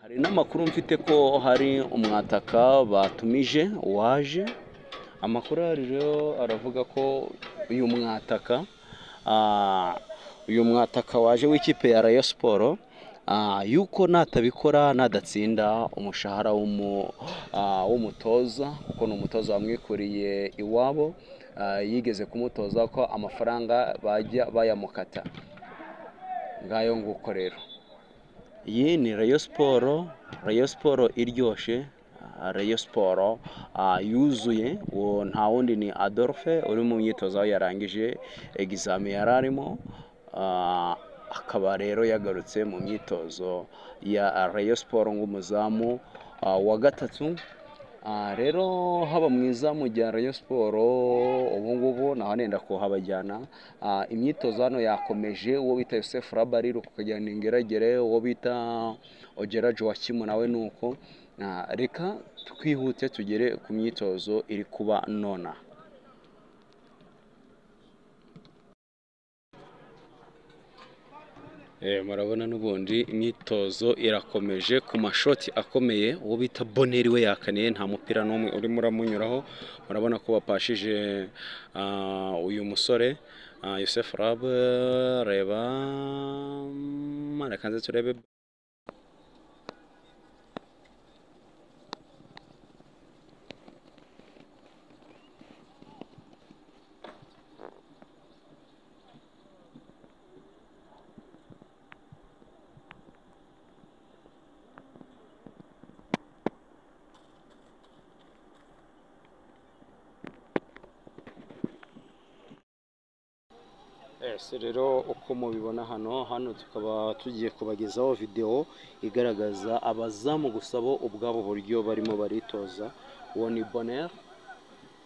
hari n'amakuru mfite ko hari umwataka batumije waje amakuru ahari rero aravuga ko uyu mwataka ah, uyu mwataka waje w'ikipe ya rayo siporo ah, yuko natabikora nadatsinda umushahara w'umu- ah, w'umutoza kuko ni umutoza wamwikuriye iwabo ah, yigeze kumutoza ko amafaranga bajya bayamukata ngayo nguko rero iyi ni rayo siporo rayo siporo iryoshye ah, rayo siporo ah, yuzuye uwo nta wundi ni adolphe uri mu myitozo aho yarangije egizami yari arimo ah, akaba rero yagarutse mu myitozo ya rayo siporo nk'umuzamu ah, wa gatatu Ah, rero haba mwiza mu gihe rayo siporo ubu ngubu naho nenda kuhabajyana Ah, imyitozo hano yakomeje uwo bita Yosef Rabariro kukajyana ingeragere uwo bita Ogera Joachim nawe nuko Ah, reka twihute tugere ku myitozo iri kuba nona Eh, murabona n'ubundi imyitozo irakomeje ku mashoti akomeye uwo bita boneri we yakaniye nta mupira n'umwe urimo uramunyuraho murabona ko bapashije ah, uyu musore ah, Youssef Rab reba mm, reka nze turebe ese rero uko mubibona hano hano tukaba tugiye kubagezaho videwo igaragaza abazamu gusa bo ubwabo buryo barimo baritoza uwo ni boneri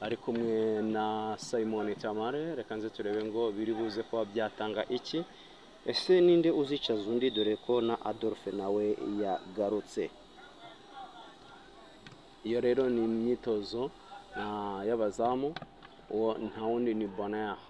ari kumwe na simon tamare reka nze turebe ngo biri buze kuba byatanga iki ese ninde uzicaza undi dore ko na adolphe nawe yagarutse iyo rero ni imyitozo ah, y'abazamu uwo nta wundi ni boneri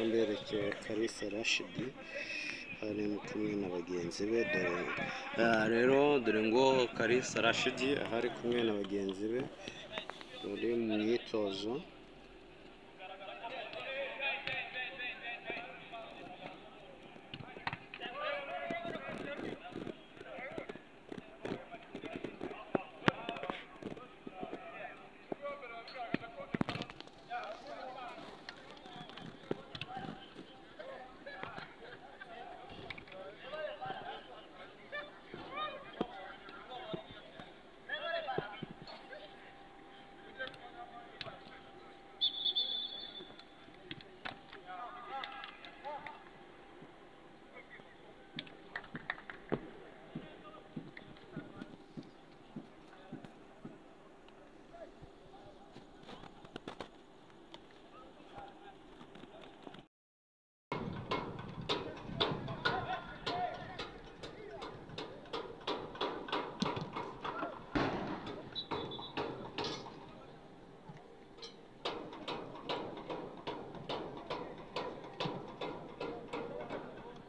mberekeye kalisa rashidi ari kumwe na bagenzi be dore Ah, rero dore ngo karisa rashidi aho ari kumwe na bagenzi be bari mu myitozo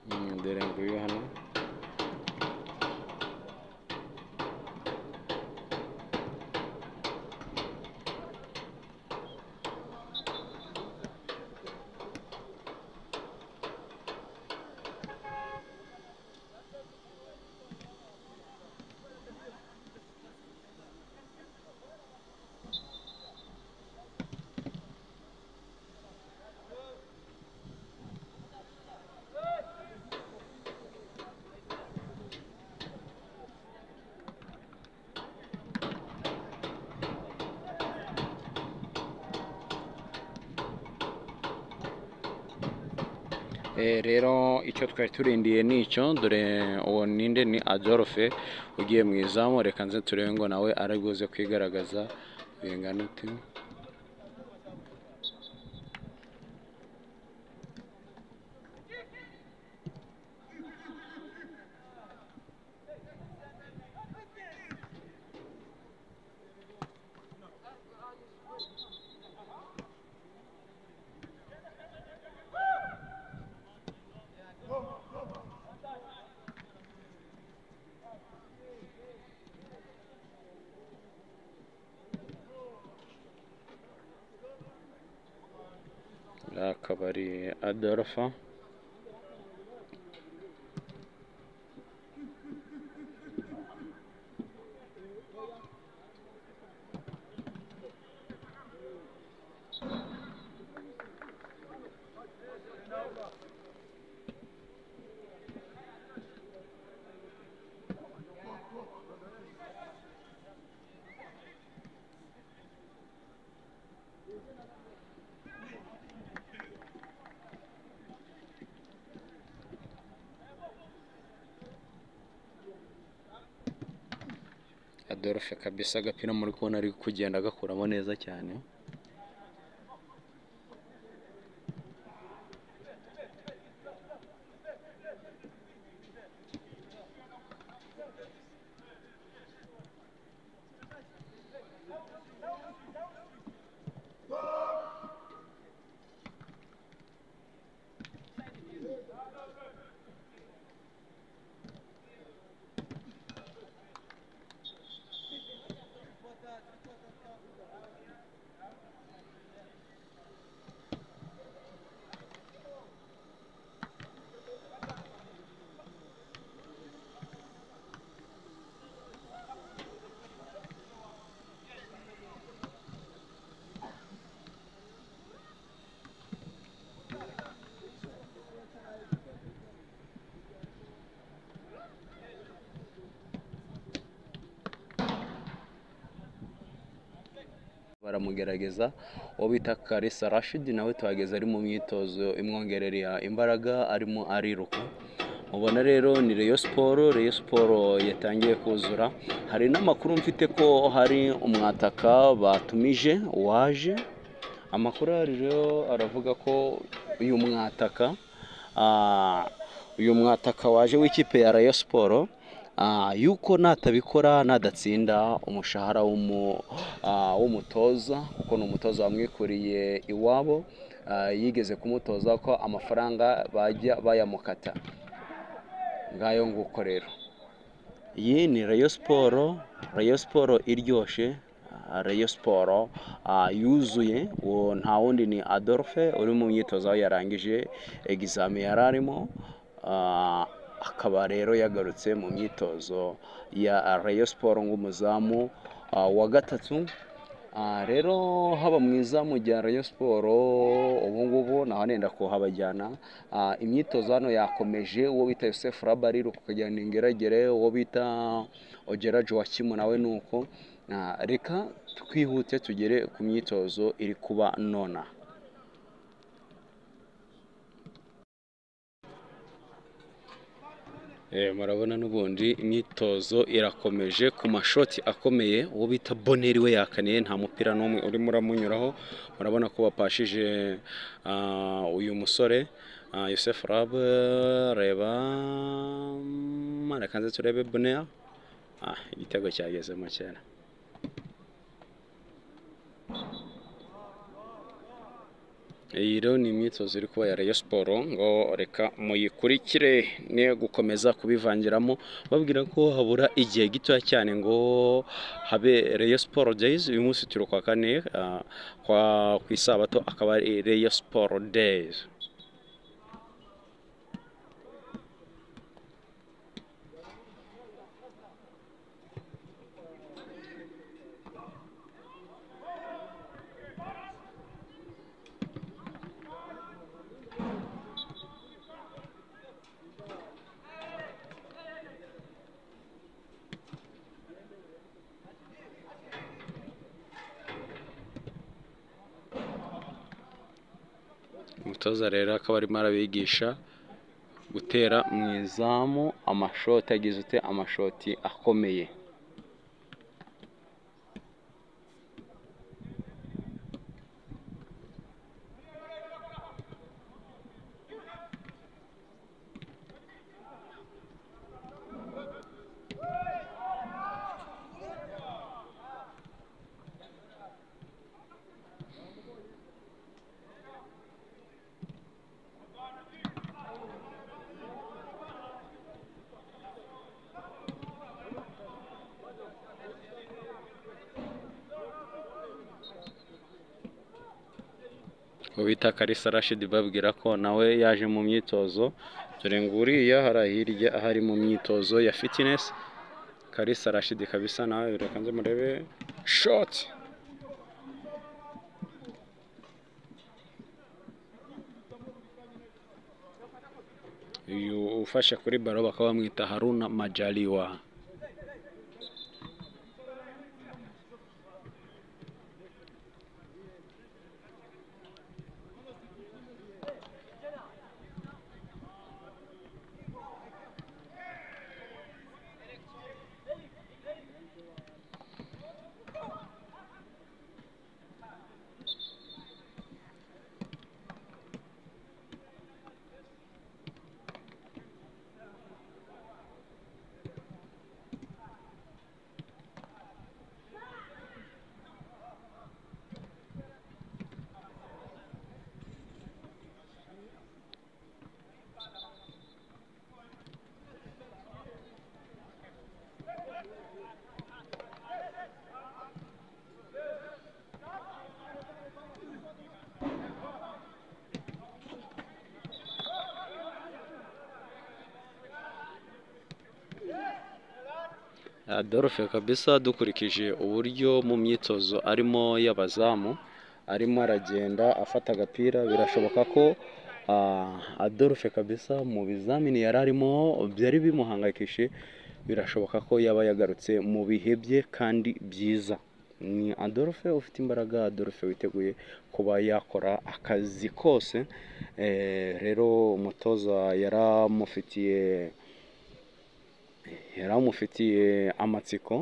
Mm, dore nguyu hano Eh, rero icyo twari turindiye ni icyo dore uwo ninde ni adolphe ugiye mu izamu reka nze turebe ngo nawe ari bwuze kwigaragaza bingana uti akaba ari adolphe adolphe kabisa agapira muri kubona ari kugenda agakuramo neza cyane baramugerageza uwo bita karisa rashidi nawe tuhageze ari mu myitozo imwongerera imbaraga arimo ariruka mubona rero ni reyo siporo reyo siporo yatangiye kuzura hari n'amakuru mfite ko hari umwataka batumije waje amakuru ahari rero aravuga ko uyu mwataka ah, uyu mwataka waje w'ikipe ya rayo siporo ah, yuko natabikora nadatsinda umushahara w'umu- ah, w'umutoza kuko ni umutoza wamwikuriye iwabo ah, yigeze kumutoza ko amafaranga bajya bayamukata ngayo nguko rero iyi ni rayo siporo rayo siporo iryoshye ah, rayo siporo ah, yuzuye uwo nta wundi ni adolphe uri mu myitozo aho yarangije egizami yari arimo ah, akaba rero yagarutse mu myitozo ya rayo siporo nk'umuzamu ah, wa gatatu Ah, rero haba mwiza mu gihe Rayon siporo ubu ngubu naho nenda kuhabajyana Ah, imyitozo hano yakomeje uwo bita Yosef Rabari kukajyana ingeragere uwo bita Ogera Joachim nawe nuko Ah, reka twihute tugere ku myitozo iri kuba nona Eh, murabona n'ubundi imyitozo irakomeje ku mashoti akomeye uwo bita boneri we yakaniye nta mupira n'umwe urimo uramunyuraho murabona ko bapashije ah, uyu musore ah, Yosef Rab reba mm, reka nze turebe bonera ah, igitego cyagezemo cyera iyi rero ni imyitozo iri kuba ya Rayon siporo ngo reka muyikurikire ne gukomeza kubivangiramo babwira ko habura igihe gitoya cyane ngo habe Rayon siporo days uyu munsi turi kwa kane ah, kwa ku isabato akaba ari Rayon siporo days umutoza rero akaba arimo arabigisha gutera mu izamu amashoti agize ute amashoti akomeye bita karisa rashidi babwira ko nawe yaje mu myitozo dore ngo uriya hari hirya aho ari mu myitozo ya fitinesi karisa rashidi kabisa nawe reka nze murebe shoti uyu ufashe kuri baro bakaba bamwita haruna majaliwa Adolphe kabisa dukurikije uburyo mu myitozo arimo y'abazamu arimo aragenda afata agapira birashoboka ko ah, Adolphe kabisa mu bizamini yari arimo byari bimuhangayikishije birashoboka ko yaba yagarutse mu bihe bye kandi byiza ni Adolphe ufite imbaraga Adolphe witeguye kuba yakora akazi kose Eh, rero umutoza yaramufitiye yari amufitiye amatsiko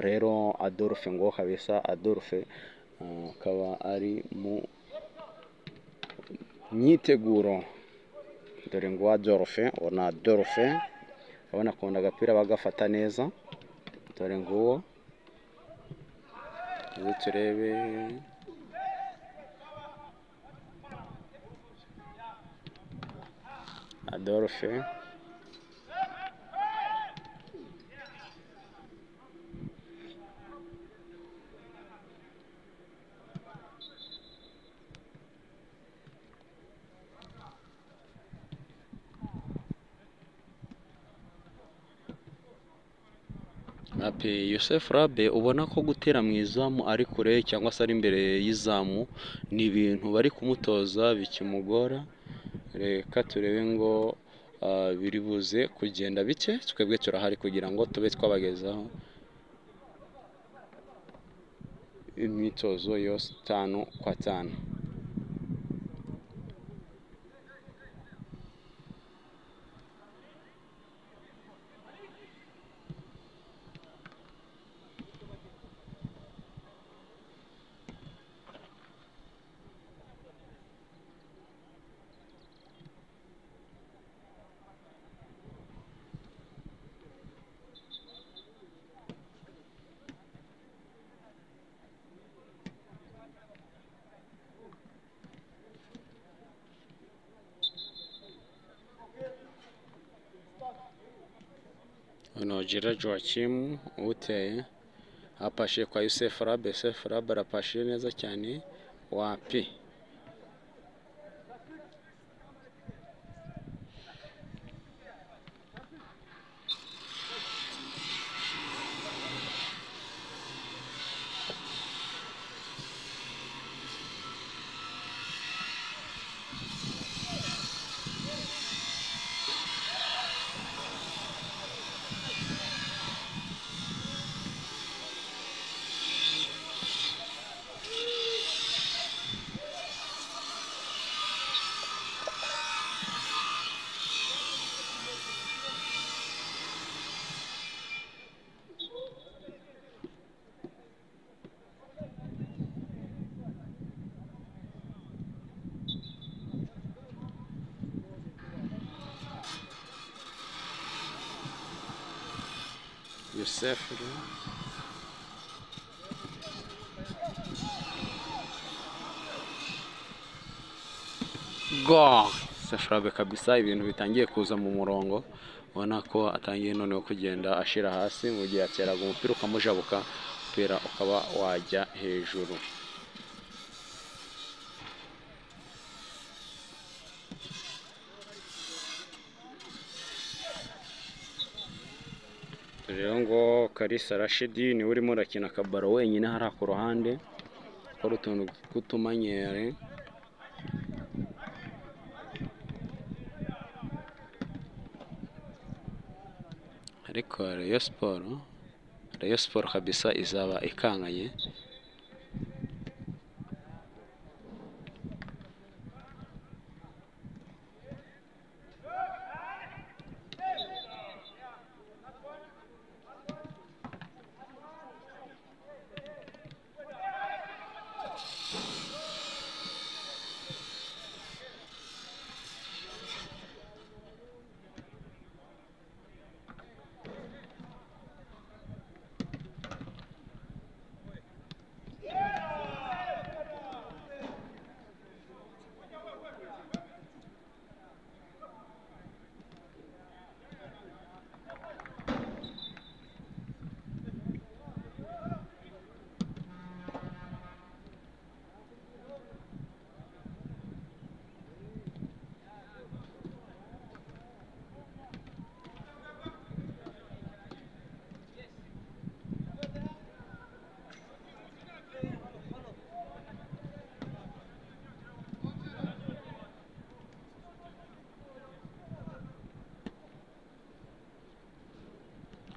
rero Adolphe ngo kabisa Adolphe uh, akaba ari mu myiteguro dore ngo Adolphe uwo ni Adolphe urabona akunda agapira bagafata neza dore ngo uwo uwo turebe Adolphe Rabe Yosef Rabe ubona ko gutera mu izamu ari kure cyangwa se ari imbere y'izamu ni ibintu bari kumutoza bikimugora reka turebe ngo ah, biri buze kugenda bike twebwe turahari kugira ngo tube twabagezaho imyitozo yose tanu kwa tanu Nogera Joachim uteye apashe kwa Yusef Rabe Yusef Rabe arapashe neza cyane wapi yourself you know? go sashrabe kabisa ibintu bitangiye kuza mu murongo ubona ko atangiye noneho kugenda ashira hasi mu gihe ateraga umupira ukamujabuka umupira ukaba wajya hejuru rero ngo karisa rashidi niwe urimo urakina akabaro wenyine hariya ku ruhande akora utuntu tw'utumanyere ariko Rayon Sport Rayon Sport kabisa izaba ikanganye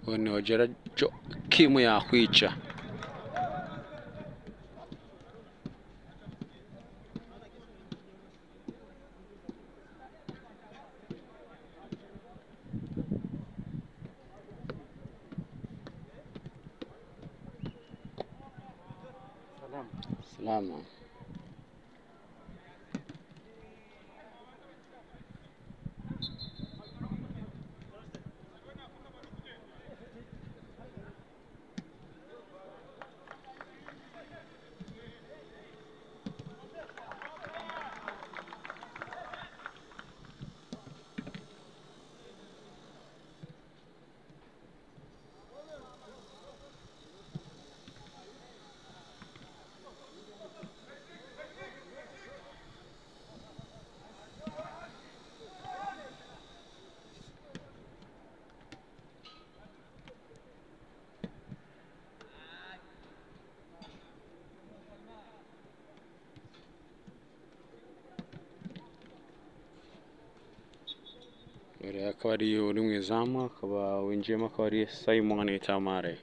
ubu ni ogera jo kimu yakwica salama Uriya akaba ari uri mu izamu akaba winjiyemo akaba ari Simon Tamare